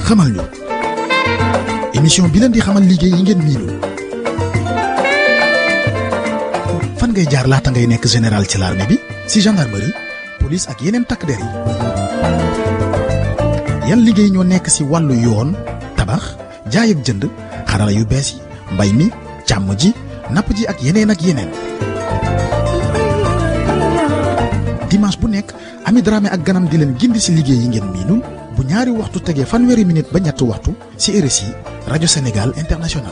xamal ñu émission bi leen di xamal liggéey yi ngeen miinul fan ngay jaar laata ngay nekk général ci l'armée bi si gendarmerie police ak yeneen takk der yi yan liggéey ñoo nekk si wàllu yoon tabax jaay ak jënd xarala yu bees yi mbay mi càmm ji napp ji ak yeneen ak yeneen dimanche bu nekk Ami Dramé ak ganam di leen gindi si liggéey yi ngeen miinul bu ñaari waxtu tegee fanweeri minute ba ñetti waxtu si RSI rajo Sénégal international.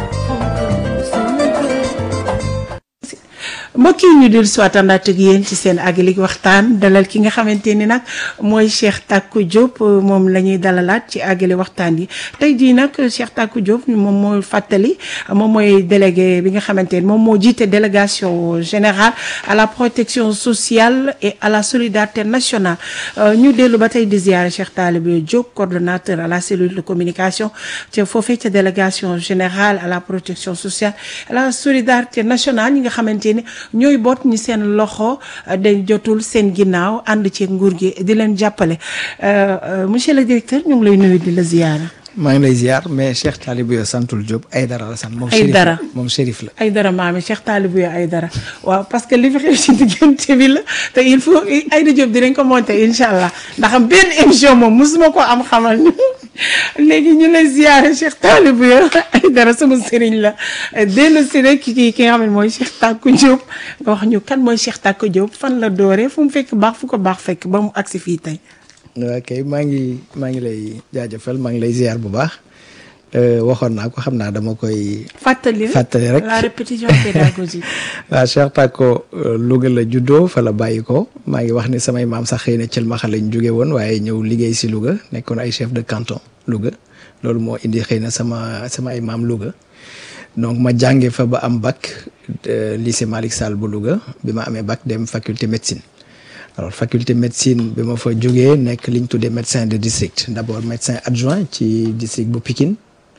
mbokk yi ñu dil soit àndaat ak yéen ci seen aglik waxtaan dalal ki nga xamante ni nag mooy Cheikh Tako Diop moom la ñuy dalalaat ci agli waxtaan yi tey jii nag Cheikh Tako Diop moom mooy fàttali moom mooy délégué bi nga xamante ni moom moo jiite délégation générale à la protection sociale et à la solidarité nationale ñu dellu ba tey di ziare Cheikh Talibé Diop coordonnateur à la cellule de communication ca foofee ca délégation générale à la protection sociale à la solidarité nationale ñi nga xamante ni ñooy boot ñi seen loxo dañ jotul seen ginnaaw ànd ci nguur gi di leen jàppale monsieur le directeur ñu ngi lay nuyu di la ziyaara maa ngi lay ziar mais Cheikh Talibé santul Diop ay dara la sant moom ay dara moom shérif la ay dara maami Cheikh Talibé ay dara waaw parce que li fi xew ci diggante bi la te il faut Aïda Diop dinañ ko monter incha allah ndax am benn émission moom mosuma ko am xamal ñu léegi ñu lay ziare Cheikh Talibé ay dara sama sëriñ la dellu si rek ki ki nga xam ne mooy Cheikh Tako Diop nga wax ñu kan mooy Cheikh Tako Diop fan la dooree fu mu fekk baax fu ko baax fekk ba mu agsi fii tey ok maa ngi maa ngi lay jaajëfal maa ngi lay ziar bu baax waxoon naa ko xam naa dama koy. fàttali fàttali rek la répétition pédagogique. waaw Cheikh Tako Louga la juddoo fa la bàyyi ko maa ngi wax ni samay maam sax xëy na Thielmaxa lañ jóge woon waaye ñëw liggéey si Louga nekkoon ay chef de canton Louga loolu moo indi xëy na sama sama ay maam Louga donc ma jànge fa ba am bac lycée Malick Sall bu Louga bi ma amee bac dem faculté médecine. alors faculté médecine bi ma fa jógee nekk li ñu tuddee médecin de district d'abord médecin adjoint ci district bu Pikine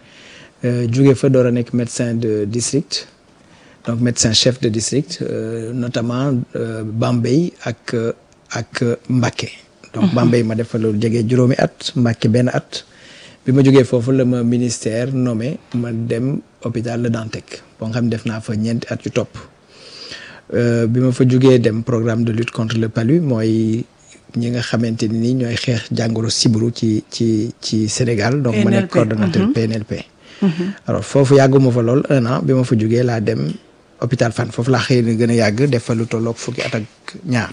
jóge fa door a nekk médecin de district donc médecin chef de district notamment Bambey ak ak Mbacké donc Bambey ma def fa loolu jege juróomi at Mbacké benn at bi ma jógee foofu la ma ministère nommé ma dem hôpital Le Dantec boo nga xam def naa fa ñeenti at yu topp bi ma fa jógee dem programme de lutte contre le palu mooy ñi nga xamante ni ñooy xeex jàngoro sibiru ci ci ci Sénégal donc ma nekk coordonnateur PNLP alors foofu yàgguma fa lool un an bi ma fa jógee laa dem hôpital Fann foofu laa xëy na gën a yàgg def fa lu tolloog fukki at ak ñaar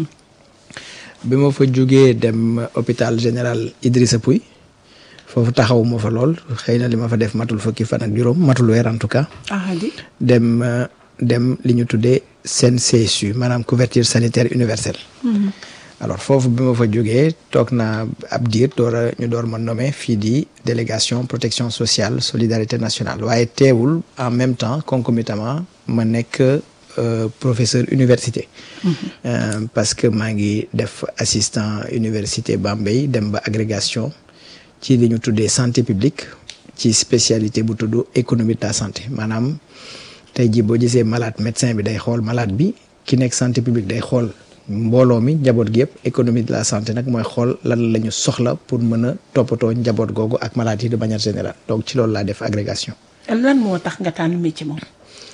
bi ma fa jógee dem hôpital général Idrissa Pouye foofu taxawuma fa lool xëy na li ma fa def matul fukki fan ak juróom matul weer en tout cas dem dem li ñu tuddee CNCSU maanaam couverture sanitaire universelle. alors foofu bi ma fa jógee toog naa ab diir door a ñu door ma nommé fii di délégation protection sociale solidarité nationale waaye teewul en même temps concomitamment ma nekk professeur université. parce que maa ngi def assistant université Bambey dem ba agrégation ci li ñu tuddee santé publique ci spécialité bu tudd économie de la santé maanaam. tey jii boo gisee malade médecin bi day xool malade bi ki nekk santé publique day xool mbooloo mi njaboot gi yëpp économie de la santé nag mooy xool lan la ñu soxla pour mën a toppatoo njaboot googu ak malade yi de manière générale donc ci loolu laa def agrégation. lan moo tax nga tànn métier moom.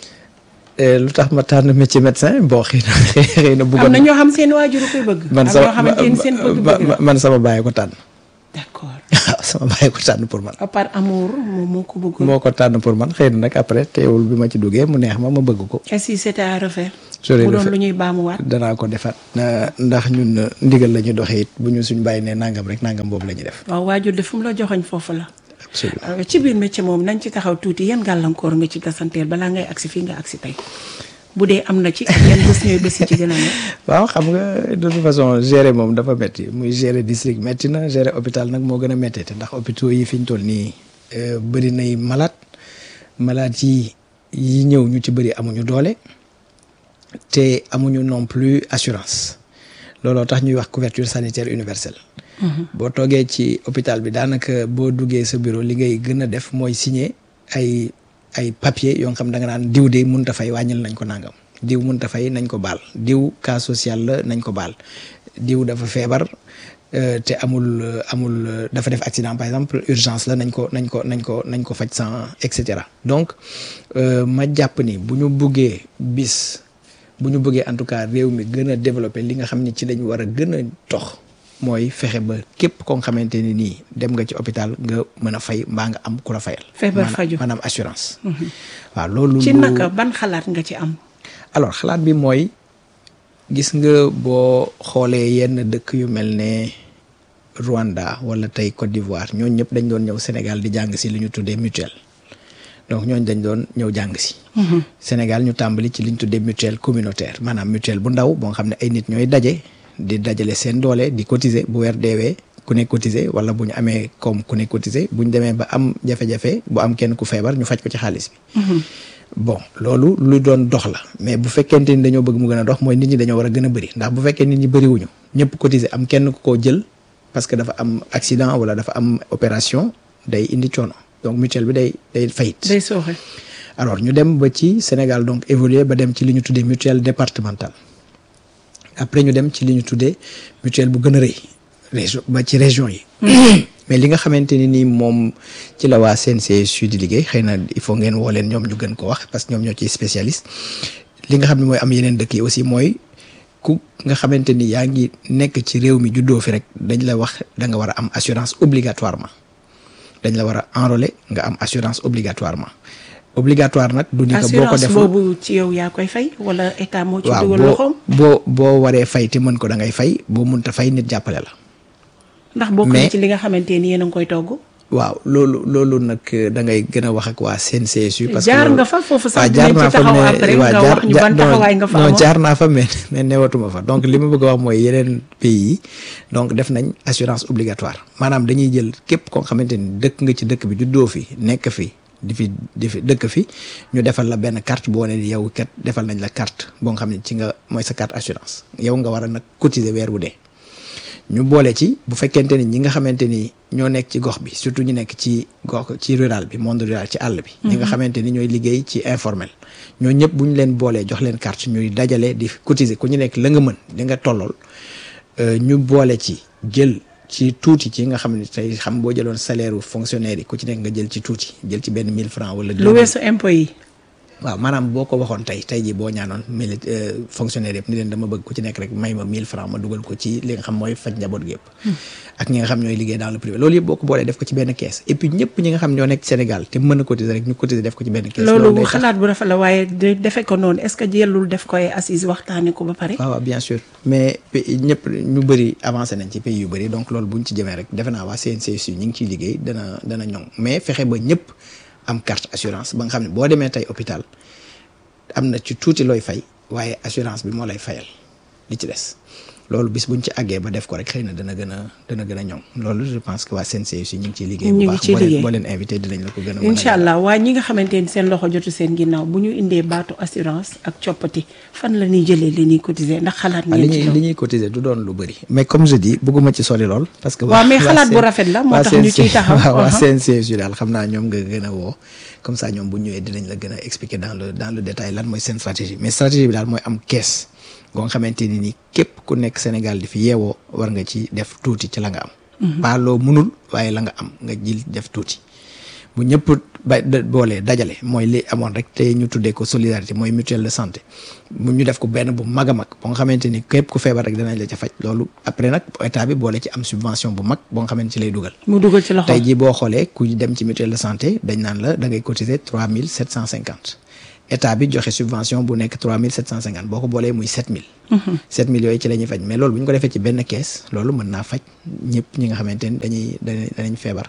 lu tax ma tànn métier médecin bon xëy na xëy na. bëggoon am na ñoo xam seen waajur koy bëgg. man am ñoo xamante ni seen bëgg-bëgg man sama bàyyi ko tànn. d'accord. waaw sama bàyyi ko tànn pour man. par amour moom moo ko bëgg. moo ko tànn pour man xëy na nag après teewul bi ma ci duggee mu neex ma ma bëgg ko. et si c'était à refaire. j'aurais mu doon refait. lu ñuy baamuwaat. danaa ko defaat ndax ñun ndigal la ñu doxee it bu ñu suñ bàyyi ne nangam rek nangam boobu la ñuy def. waaw waajur de fu mu la joxoñ foofu la. absolument Euh, ci biir métier moom nañ ci taxaw tuuti yan gàllankoor nga ci tasanteel balaa ngay agsi fii nga agsi tey bu dee am na ci ak yan bés ñooy bés yi ci gën a ne. waaw xam nga de toute façon gérer moom dafa métti muy gérer district métti na gérer hôpital nag moo gën a métti te ndax hôpitaux yi fi ñu toll nii euh, bëri nay malade malade yi yi ñëw ñu ci bëri amuñu doole te amuñu non plus assurance looloo tax ñuy wax couverture sanitaire universelle. boo toogee ci hôpital bi daanaka boo duggee sa bureau li ngay gën a def mooy signer ay ay papier yoo xam da nga naan diw de mënut a fay wàññil nañ ko nangam diw mënut a fay nañ ko baal diw cas social la nañ ko baal diw dafa feebar euh, te amul euh, amul euh, dafa def accident par exemple urgence la nañ ko nañ ko nañ ko nañ ko faj sans et cetera donc euh, ma jàpp ni bu ñu buggee bis bu ñu bëggee en tout cas réew mi gën a développé li nga xam ni ci lañ war a gën a tox mooy fexe ba képp koo nga xamante ni nii dem nga ci hôpital nga mën a fay mbaa nga am ku la fayal. Feebar Maanaam- faju. maanaam assurance. waaw loolu. ci lu- naka ban xalaat nga ci am alors xalaat bi mooy gis nga boo xoolee yenn dëkk yu mel ne Rwanda wala tey Côte d'Ivoire ñooñu ñëpp dañ doon ñëw Sénégal di jàng si li ñu tuddee mutuelle donc ñooñu dañ doon ñëw jàng si. Sénégal ñu tàmbali ci li ñu tuddee mutuelle communautaire maanaam mutuelle bu ndaw boo xam ne ay nit ñooy daje di dajale seen doole di cotiser bu weer deewee ku ne cotiser wala bu ñu amee comme ku ne cotiser bu ñu demee ba am jafe-jafe bu am kenn ku feebar ñu faj ko ci xaalis bi. bon loolu lu doon dox la mais bu fekkente ni dañoo bëgg mu gën a dox mooy nit ñi dañoo war a gën a bëri ndax bu fekkee nit ñi bëriwuñu ñëpp cotiser am kenn ku koo jël parce que dafa am accident wala dafa am opération day indi coono donc mutuelle bi day day fayit day sooxe alors ñu dem ba ci Sénégal donc évoluer ba dem ci li ñu tuddee mutuelle départementale après ñu dem ci li ñu tuddee mutuelle bu gën a rëy région ba ci région yi mais li nga xamante ni nii moom ci la waa CNCSU di liggéey xëy na il faut ngeen woo leen ñoom ñu gën ko wax parce que ñoom ñoo ciy spécialiste li nga xam ne mooy am yeneen dëkk yi aussi mooy ku nga xamante ni yaa ngi nekk ci réew mi juddoo fi rek dañ la wax da nga war a am assurance obligatoirement dañ la war a enrôler nga am assurance obligatoirement obligatoire nag du ni ko boo ko assurance deful boobu ci yow yaa koy fay wala état moo ci waaw dugal boo loxoom boo boo waree fay te mën ko da ngay fay boo mënta fay nit jàppale la ndax bokk na mais- ci li nga xamante ni yéen a ngi koy togg waaw loolu loolu nag eh, da ngay gën a wax ak waa CNCSU. parce que Jaar loolu- nga fa foofu sax waaw dinañ jaar ci naa fa taxaw mais- après waaw, nga jaar- wax ñu jaar- ban non, taxawaay nga fa non amoon. jaar naa fa mais mais newatuma fa donc li ma bëgg a wax mooy yeneen pays yi donc def nañ assurance obligatoire maanaam dañuy jël képp koo xamante ni dëkk nga ci dëkk bi juddoo fi nekk fi di fi di fi dëkk fi ñu defal la benn carte boo ne ni yow kat defal nañ la carte boo nga xam ne ci nga mooy sa carte assurance yow nga war a nag cotiser weer bu dee. ñu boole ci bu fekkente ni ñi nga xamante ni ñoo nekk ci gox bi surtout ñu nekk ci gox ci rural bi monde rural ci àll bi. ñi nga xamante ni ñooy liggéey ci informel. ñoo ñëpp bu ñu leen boolee jox leen carte ñuy dajale di cotiser ku ñu nekk la nga mën li nga tollool euh, ñu boole ci jël ci tuuti ci nga xam ne tey xam boo jëloon salaire u fonctionnaire yi ku ci nekk nga jël ci tuuti jël ci benn 1000 francs wala. lu 2000 weesu impôt yi waaw maanaam boo ko waxoon tey tey jii boo ñaanoon mili fonctionnaire yëpp ni leen dama bëgg ku ci nekk rek may ma 1000 francs ma dugal ko ci li nga xam mooy faj njaboot gi yëpp ak ñi nga xam ñooy liggéey dans le privé loolu yëpp boo ko boolee def ko ci benn kees et puis ñëpp ñi nga xam ñoo nekk Sénégal te mën a cotiser rek ñu cotiser def ko ci benn kees loolu day tax- xalaat bu rafet la waaye de defe ko noonu est-ce que jëlul def koy assise waxtaane ko ba pare waaw waaw bien sûr mais pays ñëpp ñu bëri avancé nañ ci pays yu bëri donc loolu buñ ci jëmee rek defe naa waa CNCSU ñu ngi ciy liggéey dana dana ñoŋ mais fexe ba ñëpp am carte assurance ba nga xam ne boo demee tey hôpital am na ci tuuti looy fay waaye assurance bi moo lay fayal li ci des loolu bis buñ ci àggee ba def ko rek xëy na dana gën a dana gën a ñoŋ loolu je pense que waa CNCSU ñu ngi ciy liggéey ñu bu ngi baax ciy boo leen liggéey. boo leen invité dinañ la ko gën a mën a incha allah waaye ñi nga xamante ni seen loxo jotu seen ginnaaw bu ñu indee baatu assurance ak coppati fan la ñuy jëlee li ñuy cotiser ndax xalaat ah li ngeen ci ñuy loolu li ñuy cotiser du doon lu bëri mais comme je dis bëgguma ci sori lool parce que Waaw, mais waa xalaat bu CN rafet la, moo waa tax ñu ciy CNC taxaw. waaw waa Uh-huh. CNCSU daal xam naa ñoom nga gën a woo comme ça ñoom bu ñëwee dinañ la gën a expliquer dans le dans le détail lan mooy seen stratégie mais stratégie bi daal mooy am kees goo nga xamante ni ni képp ku nekk Sénégal di fi yeewoo war nga ci def tuuti ci la nga am pas loo mënul waaye la nga am nga jël def tuuti bu ñëpp ba da- boolee dajale mooy li amoon rek te ñu tuddee ko solidarité mooy mutuelle de santé mu ñu def ko benn bu mag a mag boo nga xamante ni képp ku feebar rek danañ la ca faj loolu après nag état bi boole ci am subvention bu mag boo nga xamante ci lay dugal mu dugal ci loxo tey jii boo xoolee ku dem ci mutuelle de santé dañ naan la da ngay cotiser trois mille sept cent cinquante état bi joxe subvention bu nekk trois mille sept cent cinquante boo ko boolee muy sept mille sept mille yooyu ci la ñuy faj mais loolu bu ñu ko defee ci benn kees loolu mën naa faj ñëpp ñi nga xamante ni dañuy dañuy danañ feebar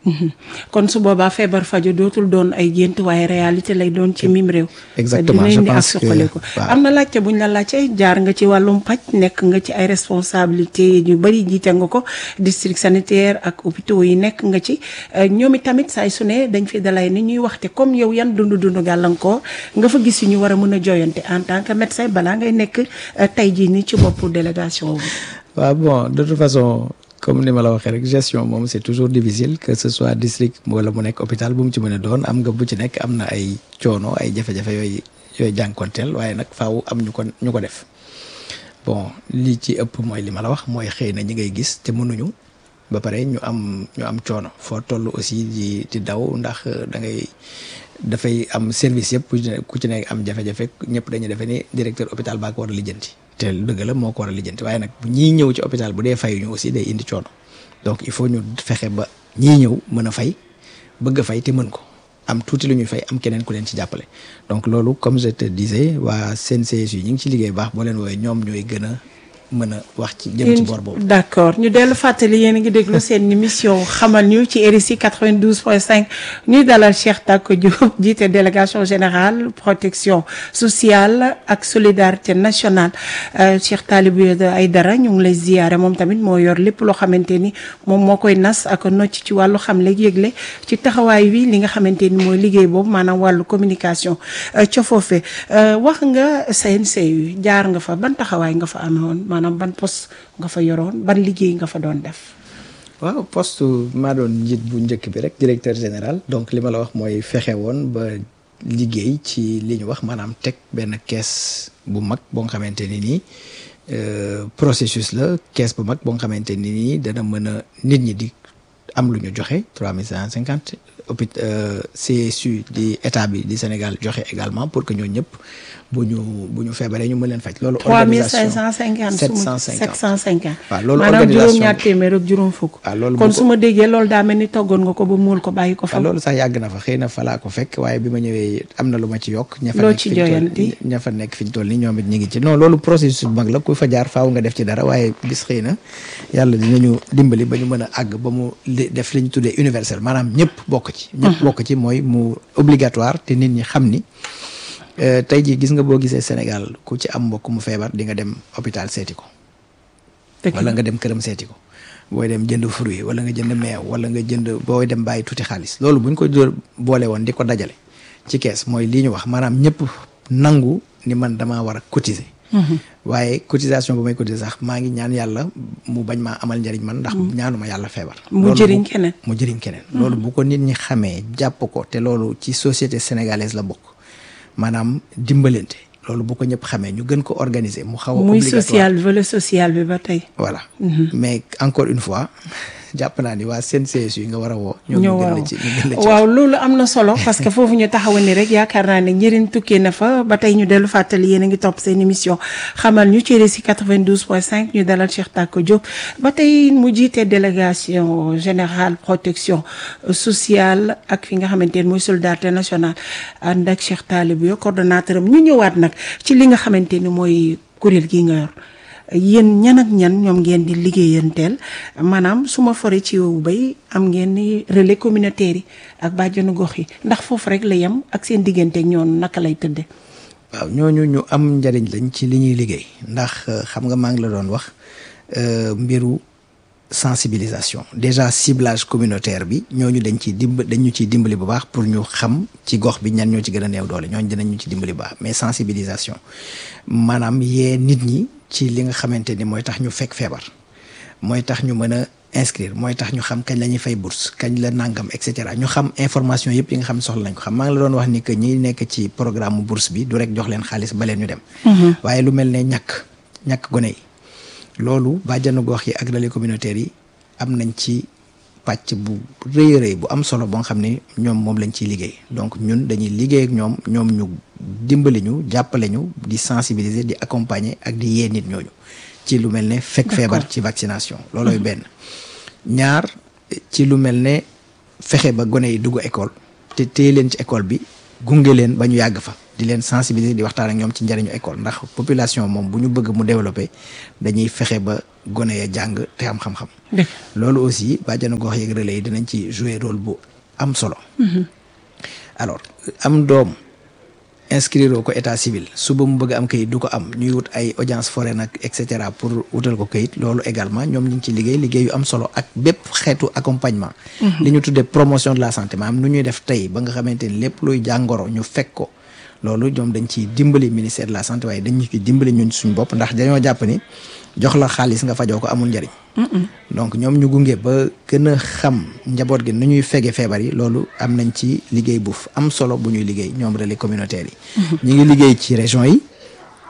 kon su boobaa feebar faju dootul doon ay gént waaye réalité lay doon ci mim réew Exactement, dina je indi ak pense que- suqaliku waaw. am na laajte buñ la laajte jaar nga ci wàllum paj nekk nga ci ay responsabilité yu bëri jiite nga ko district sanitaire ak hôpitaux yi nekk nga ci Euh, ñoom itamit saay su ne dañ fi dalay ni ñuy waxte comme yow yan dund dund gàllankoor nga fa gis yu ñu war a mën a joyante en tant que médecin balaa ngay nekk euh, tey jii nii ci boppu délégation bi waaw bon de toute façon comme ni ma la waxee rek gestion moom c'est toujours difficile que ce soit district wala mu nekk hôpital bu mu ci mën a doon am nga bu ci nekk am na ay coono ay jafe-jafe yooyu yooyu jànkonteel waaye nag faaw am ñu ko ñu ko def bon li ci ëpp mooy li ma la wax mooy xëy na ñi ngay gis te mënuñu ba pare ñu am ñu am coono foo toll aussi di di daw ndax da ngay dafay am service yëpp ku ci ne ku ci nekk am jafe-jafe ñëpp dañuy defe ni directeur hôpital baa ko war a lijjanti te dëgg la moo ko war a lijjanti waaye nag bu ñiy ñëw ci hôpital bu dee fayuñu aussi day indi coono donc il faut ñu fexe ba ñii ñëw mën a fay bëgg a fay te mën ko am tuuti lu ñuy fay am keneen ku leen ci jàppale donc loolu comme je te disais waa CNCSU ñu ngi ci liggéey baax boo leen woowee ñoom ñooy gën a mën a wax ci jëm ci boor boobu. d'accord ñu dellu fàttali yéen a ngi déglu seen émission xamal ñu ci RSI 92.5 ñuy dalal Cheikh Tako Diop jiite délégation générale protection sociale ak solidarité nationale Cheikh Talibou Aïdara ñu ngi lay ziyaare moom tamit moo yor lépp loo xamante ni moom moo koy nas ak nocc ci wàllu xamle yëgle ci taxawaay wi li nga xamante ni mooy liggéey boobu maanaam wàllu communication ca foofe wax nga CNCU jaar nga fa ban taxawaay nga fa amee woon maanaam ban poste nga fa yoroon ban liggéey nga fa doon def. waaw poste maa doon njiit bu njëkk bi rek directeur général donc li ma la wax mooy fexe woon ba liggéey ci li ñu wax maanaam teg benn kees bu mag boo nga xamante ni nii processus la kees bu mag boo nga xamante ni nii dana mën a nit ñi di am lu ñu joxe trois mille cinq cent cinquante hôpital CSU di état bi di Sénégal joxe également pour que ñoo ñëpp bu ñu bu ñu feebaree ñu mën leen faj. loolu organisation 3550 sept cent cinquante 750. waaw loolu maanaam organisation juróom-ñaar téeméer ak juróom fukk. waaw loolu kon bu ko- su ma déggee loolu daa mel ni toggoon nga ko ba muul ko bàyyi ko fa. waaw loolu sax yàgg na fa xëy na fa laa ko fekk waaye bi ma ñëwee am na lu ma ci yokk. ña fa Loo nekk ci fi ñu toll- jooyanti? ña fa nekk fi ñu toll nii ñoom it ñu ngi ci non loolu processus bu mag la ku fa jaar faaw nga def ci dara waaye bis xëy na yàlla dinañu dimbali ba ñu mën a àgg ba mu li def li ñu tuddee universel maanaam ñëpp bokk ci. ñëpp bokk ci mooy mu obligatoire te nit ñi xam ni euh, tey jii gis nga boo gisee Sénégal ku ci am mbokk mu feebar di nga dem hôpital seeti ko. Dëgg wala la. nga dem këram seeti ko booy dem jënd fruit wala nga jënd meew wala nga jënd booy dem bàyyi tuuti xaalis loolu bu ñu ko jël boole woon di ko dajale ci kees mooy lii ñu wax maanaam ñëpp nangu ni man damaa war a cotiser. waaye cotisation bu may cotiser sax maa ngi ñaan yàlla mu bañ maa amal njëriñ man ndax ñaanuma yàlla feebar. Mu loolu jëriñ bu- keneen. mu jëriñ keneen. loolu bu ko nit ñi xamee jàpp ko te loolu ci société sénégalaise la bokk maanaam dimbalante loolu bu ko ñëpp xamee ñu gën ko organiser mu xaw a muy obligatoire. social volet social bi ba tey. voilà mais encore une fois jàpp naa ni waa CNCSU yi nga war a woo. ñoo ñoo ngi gën waaw la ci ñu gën la ci waaw loolu am na solo parce que foofu ñu taxawa ni rek yaakaar naa ne njëriñ tukkee na fa ba tey ñu dellu fàttali yéen a ngi topp seen émission xamal ñu ci RSI 92.5 ñu dalal Cheikh Tako Diop ba tey mu jiite délégation générale protection sociale ak fi nga xamante ne mooy solidarité nationale ànd ak Cheikh Talibou yo coordonnateur am ñu ñëwaat nag ci li nga xamante ni mooy kuréel gi nga yor yéen ñan ak ñan ñoom ngeen di liggéeyanteel maanaam su ma foree ci yow bay am ngeen ni relais communautaire yi ak bàjjenu gox yi ndax foofu rek la yem ak seen digganteeg ñoom naka lay tëdde waaw ñooñu ñu am njariñ lañ ci li ñuy liggéey ndax euh, xam nga maa ngi la doon wax euh, mbiru sensibilisation déjà ciblage communautaire bi ñooñu dañ ciy dimb dañ ñu ciy dimbali bu baax pour ñu xam ci gox bi ñan ñoo ci gën a néew doole ñooñu dinañ ñu ci dimbali bu baax mais sensibilisation maanaam yee nit ñi ci li nga xamante ni mooy tax ñu fekk feebar mooy tax ñu mën a inscrire mooy tax ñu xam kañ la ñuy fay bourse kañ la nangam et cetera ñu xam information yëpp yi nga xam ne soxla nañ ko xam maa ngi la doon wax ni que ñi nekk ci programme bourse bi du rek jox leen xaalis ba leen ñu dem. waaye lu mel ne ñàkk ñàkk gone yi loolu bàjjanu gox yi ak relais communautaire yi am nañ ci pàcc bu rëy a rëy bu am solo boo nga xam ne ñoom moom lañ ciy liggéey donc ñun dañuy liggéey ak ñoom ñoom ñu dimbali ñu jàppale ñu di sensibiliser di accompagner ak di yee nit ñooñu ci lu mel ne fekk feebar ci vaccination loolooy benn ñaar ci lu mel ne fexe ba gone yi dugg école te téye leen ci école bi gunge leen ba ñu yàgg fa di leen sensibiliser di waxtaan ak ñoom ci njëriñu école ndax population moom bu ñu bëgg mu développer dañuy fexe ba gone ya jàng te am xam-xam dëgg loolu aussi bàjjanu gox yeeg relais yi dinañ ci jouer rôle bu am solo alors am doom inscrire ko état civil suba mu bëgg am kayit du ko am ñuy wut ay audience foraine nag et cetera pour wutal ko kayit loolu également ñoom ñu ngi ci liggéey liggéey yu am solo ak bépp xeetu accompagnement li ñu tuddee promotion de la santé maanaam nu ñuy def tey ba nga xamante ni lépp luy jàngoro ñu fekk ko loolu ñoom dañ ciy dimbali ministère de la santé waaye dañ ñu ci dimbali ñun suñu bopp ndax dañoo jàpp ni jox la xaalis nga fajoo ko amul njariñ donc ñoom ñu gunge ba gën a xam njaboot gi nu ñuy fege feebar yi loolu am nañ ci liggéey bu am solo bu ñuy liggéey ñoom relais communautaire yi ñu ngi liggéey ci région yi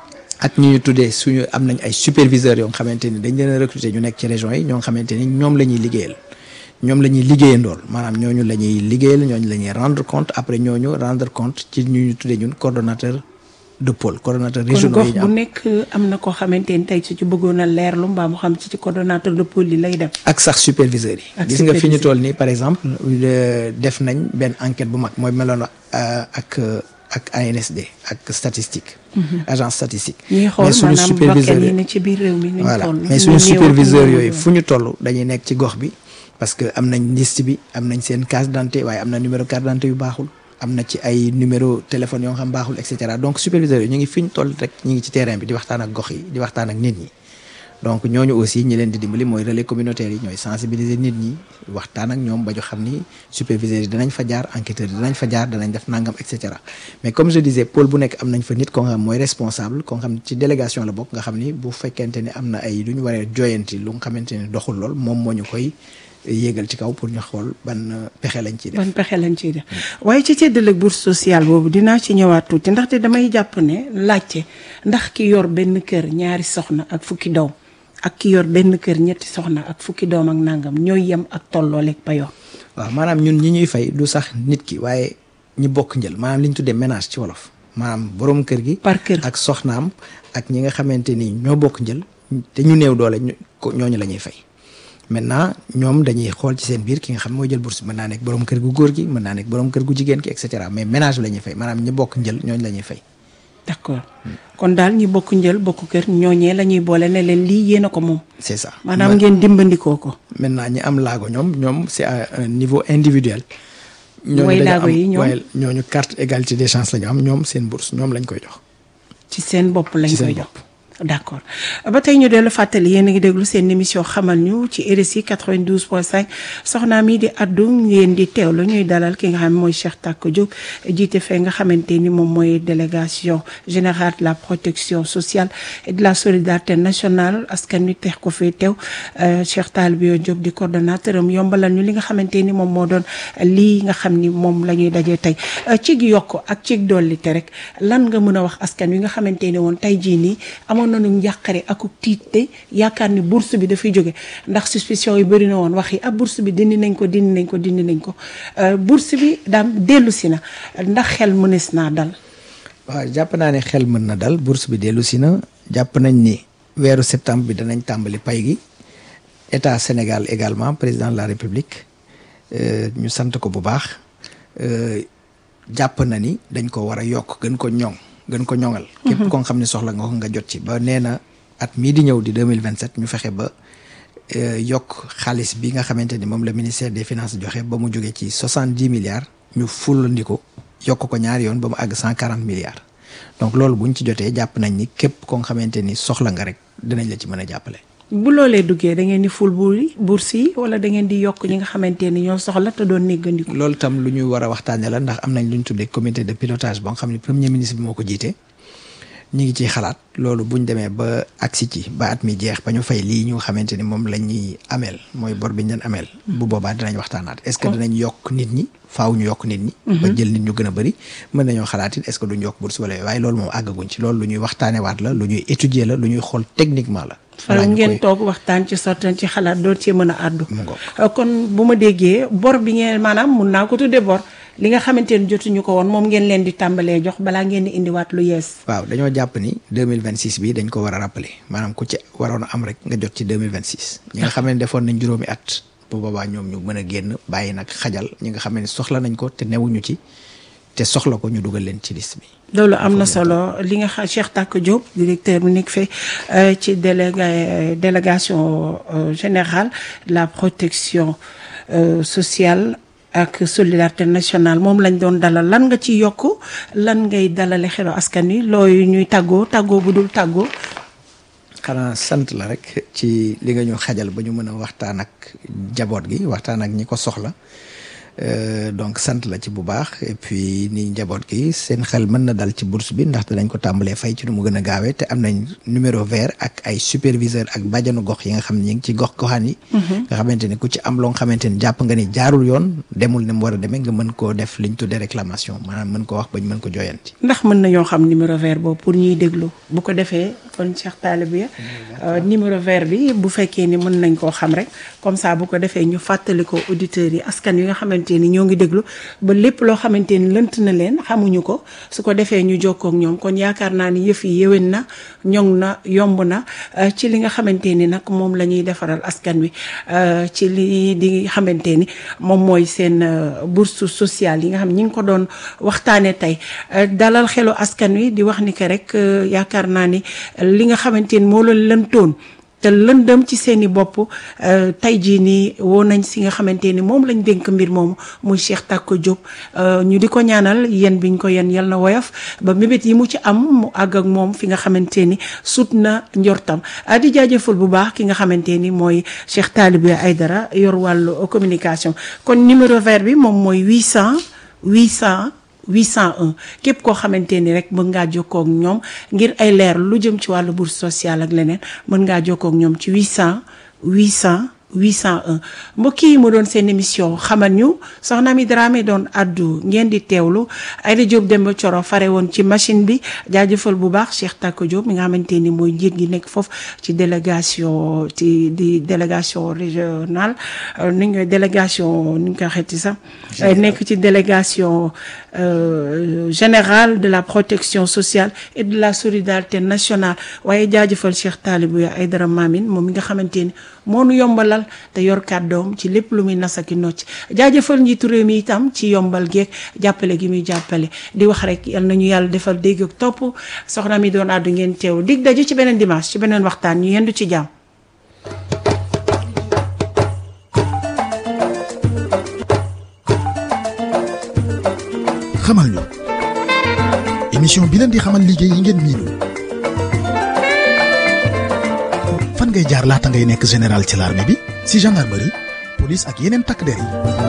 ak ñi ñu tuddee suñu am nañ ay superviseurs yoo nga xamante ni dañ leen a recruter ñu nekk ci région yi ñoo nga xamante ni ñoom la ñuy liggéeyal ñoom la ñuy liggéeyandool maanaam ñooñu la ñuy liggéeyal ñooñu la ñuy rendre compte après ñooñu rendre compte ci ñu ñu tuddee ñun coordonnateur de pôle coordonnateur kon régionaux gox yi ñu bu am nekk am na koo xamante ni tey su ci bëggoon a leerlu mbaa mu xam ci ci coordonnateur de pôle yi lay dem. ak sax superviseurs yi Ak gis nga fi ñu superviseurs. toll nii par exemple euh, def nañ benn enquête bu mag mooy meloon euh, ak euh, ak ANSD ak statistique agence statistique ñuy xool mais suñu maanaam superviseurs bokkeen yi yi ne ci biir réew mi. nuñ voilà toll mais ñu suñu néew ak superviseurs ñu yooyu néew. fu ñu toll dañuy nekk ci gox bi parce que am nañ liste bi am nañ seen carte d'identité waaye am na numéro carte d'identité yu baaxul am na ci ay numéro téléphone yoo xam baaxul et cetera donc superviseurs yi ñu ngi fi ñu toll rek ñu ngi ci terrain bi di waxtaan ak gox yi di waxtaan ak nit ñi donc ñooñu aussi ñi leen di dimbali mooy relais communautaire yi ñooy sensibiliser nit ñi waxtaan ak ñoom ba ñu xam ni superviseurs yi danañ fa jaar enquêteurs yi danañ fa jaar danañ def nangam et cetera mais comme je disais pôle bu nekk am nañ fa nit ko nga xam mooy responsable ko nga xam ci délégation la bokk nga xam ni bu fekkente ni am na ay lu ñu waree joyanti lu nga xamante ni doxul lool moom moo ñu koy yéegal ci kaw pour ñu xool ban euh, pexe lañ ciy def. ban pexe lañ ciy def waaye ci séddale bourse sociale boobu dinaa ci ñëwaat tuuti ndaxte damay jàpp ne laajte ndax ki yor benn kër ñaari soxna ak fukki doom ak ki yor benn kër ñetti soxna ak fukki doom ak nangam ñooy yem ak tollooleeg payoor. waaw maanaam ñun ñi ñuy fay du sax nit ki waaye ñi bokk njël maanaam li ñu tuddee ménage ci wolof maanaam borom kër gi. par kër ak soxnaam ak ñi nga xamante ni ñoo bokk njël te ñu néew doole ñu ko ñooñu la ñuy fay maintenant ñoom dañuy xool ci seen biir ki nga xam mooy jël bourse mën naa nekk borom kër gu góor gi mën naa nekk borom kër gu jigéen ki et cetera mais ménage la ñuy fay maanaam ñi bokk njël ñooñu la ñuy fay. d'accord kon daal ñi bokk njël bokk kër ñooñee la ñuy boole ne leen lii yéen a ko moom. c'est ça maanaam ngeen dimbandikoo ko. maintenant ñi am laago ñoom ñoom c'est à un niveau individuel. Mooy dañu laago am- yi ñoom? waaye ñooñu carte égalité des chances la ñu am ñoom seen bourse ñoom lañ koy jox. ci seen bopp lañ Ci seen koy jox d'accord ba tey ñu dellu fàttali yéen a ngi déglu seen émission xamal ñu ci RSI 92.5 soxnaa mi di addu ngeen di teewlu ñuy dalal ki nga xam ne mooy Cheikh Tako Diop jiite fee nga xamante ni moom mooy délégation générale de la protection sociale et de la solidarité nationale askan wi teex ko fee teew euh, Cheikh Talibio Diop di coordonnateur am yombalal ñu li nga xamante ni moom moo doon lii nga xam ni moom la ñuy dajee tey Euh, cig yokk ak cig dollite rek lan nga mën a wax askan wi nga xamante ni woon tey jii nii amoon nañu njàqare ak tiite yaakaar ni bourse bi dafay jóge ndax suspicion yi bëri na woon wax yi ah bourse bi dindi nañ ko dindi nañ ko dindi nañ ko Euh, bourse bi daam dellu si na ndax xel mënees naa dal waaw jàpp naa ne xel mën na dal bourse bi dellu si na jàpp nañ ni weeru septembre bi danañ tàmbali pay gi état Sénégal également président de la République euh, ñu sant ko bu baax euh, jàpp na ni dañ ko war a yokk gën ko ñoŋ gën ko ñoŋal. képp ko nga xam ne soxla nga ko nga jot ci ba nee na at mii di ñëw di 2027 ñu fexe ba euh, yokk xaalis bi nga xamante ni moom la ministère des finances joxe ba mu jóge ci 70 milliards ñu fullandi ko yokk ko ñaari yoon ba mu àgg 140 milliards donc loolu buñ ci jotee jàpp nañ ni képp ko nga xamante ni soxla nga rek dinañ la ci mën a jàppale. bu loolee duggee da ngeen di ful buur yi bourse yi wala da ngeen di yokk ñi nga xamante ni ñoo soxla te doon néggandiku loolu tam lu ñu war a waxtaanee la ndax am nañ lu ñu tuddee comité de pilotage ba nga xam ne premier ministre bi moo ko jiite ñu ngi ciy xalaat loolu bu ñu demee ba agsi ci ba at mi jeex ba ñu fay lii ñu nga xamante ni moom la ñuy ameel mooy bor bi ñu leen ameel. bu boobaa dinañ waxtaanaat est-ce que dinañ yokk nit ñi faaw ñu yokk nit ñi. ba jël nit ñu gën a bëri mën nañoo xalaat it est-ce que duñ yokk bourse wala yooyu waaye loolu moom àggaguñ ci loolu lu ñuy waxtaanee waat la lu ñuy étudier la lu ñuy xool techniquement la. fa balaa ñu ngeen koy- toog waxtaan ci sortan ci xalaat doon cee mën a àddu Mu ngoog. Euh, kon bu ma déggee bor bi ngeen maanaam mun naa ko tuddee bor li nga xamante ni jotuñu ko woon moom ngeen leen di tàmbalee jox balaa ngeen di indiwaat lu yees waaw dañoo jàpp ni 2026 bi dañ ko war a rappeler maanaam ku ci waroon a am rek nga jot ci 2026 ñi nga xam ne defoon nañ juróomi at bu boobaa ñoom ñu mën a génn bàyyi nag xajal ñi nga xam ne soxla nañ ko te newuñu ci te soxla ko ñu dugal leen ci liste bi loolu am na solo li nga xam Cheikh Tako Diop directeur bu nekk fee euh, ci déléga délégation euh, générale de la protection euh, sociale ak solidarité nationale moom lañ doon dalal lan nga ci yokk lan ngay dalale xelu askan wi looyu ñuy tàggoo tàggoo bu dul tàggoo xanaa sant la rek ci li nga ñu xajal ba ñu mën a waxtaan ak jaboot gi waxtaan ak ñi ko soxla donc sant la ci bu baax et puis ni njaboot gi seen xel mën na dal ci bourse bi ndaxte dañ ko tàmbalee fay ci nu mu gën a gaawee te am nañ numéro vert ak ay superviseur ak bàjjanu gox yi nga xam ne ñu ngi ci gox goxaan yi. nga xamante ni ku ci am loo nga xamante ni jàpp nga ni jaarul yoon demul ne mu war a demee nga mën koo def liñ tuddee réclamation maanaam mën ko wax bañ mën ko jooyanti. ndax mën nañoo xam numéro vert boobu pour ñuy déglu bu ko defee kon Cheikh Talibé numéro vert bi bu fekkee ni mën nañ koo xam rek comme ça bu ko defee ñu fàttali ko auditeurs yi askan yi nga xamante ni ñoo ngi déglu ba lépp loo xamante ni lënt na leen xamuñu ko su ko defee ñu jokkoo ak ñoom kon yaakaar naa ni yëf yi yéwén na ñoŋ na yomb na ci li nga xamante ni nag moom la ñuy defaral askan wi ci li di xamante ni moom mooy seen bourse sociale yi nga xam ñi ngi ko doon waxtaanee tey dalal xelu askan wi di wax ni que rek yaakaar naa ni li nga xamante ni moo la lëntoon te lëndëm ci seeni bopp tey jii nii woo nañ si nga xamante ni moom lañ dénk mbir moomu muy Cheikh Tako Diop ñu di ko ñaanal yéen biñ ko yéen yal na woyof ba mébét yi mu ci am mu àgg ak moom fi nga xamante ni sut na njortam di jaajëfal bu baax ki nga xamante ni mooy Cheikh Talibé Aïdara yor wàllu communication kon numéro vert bi moom mooy 800 800 801 képp koo xamante ni rek mën ngaa jokkoo ak ñoom ngir ay leer lu jëm ci wàllu bourse sociale ak leneen mën ngaa jokkoo ak ñoom ci 800 800 801 mbokk yi mu doon seen émission xamal ñu soxna mi Dramé doon addu ngeen di teewlu Aïda Diop Demba Coro fare woon ci machine bi jaajëfal bu baax Cheikh Tako Diop mi nga xamante ni mooy njiit gi nekk foofu ci délégation ci di délégation régionale ni ñu délégation ni ñu koy xeeti sax nekk ci délégation générale de la protection sociale et de la solidarité nationale waaye jaajëfal Cheikh Talibé Aïdara Mamine moom mi nga xamante ni moo nu yombalal te yor kàddoom ci lépp lu muy nasaki nocc jaajëfal njiitu réew mi itam ci yombal geeg jàppale gi muy jàppale di wax rek yal nañu yàlla defal dégg ak topp soxna mi doon àddu ngeen teew dig daje ci beneen dimanche ci beneen waxtaan ñu yendu ci jàmm. xamal ñu émission bi leen di xamal liggéey yi ngeen miinul fan ngay jaar laata ngay nekk général ci l'armée bi si gendarmerie police ak yeneen takk der yi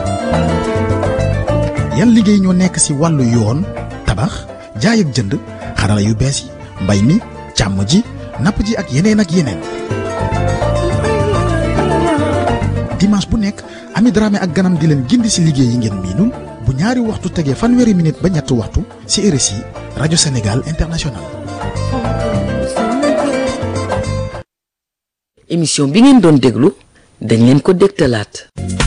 yan liggéey ñoo nekk si wàllu yoon tabax jaay ak jënd xarala yu bees yi mbay mi càmm ji napp ji ak yeneen ak yeneen dimanche bu nekk Ami Dramé ak ganam di leen gindi si liggéey yi ngeen miinul bu ñaari waxtu tegee fanweeri minute ba ñetti waxtu ci RSI rajo Sénégal International. émission bi ngeen doon déglu dañ leen ko dégtalaat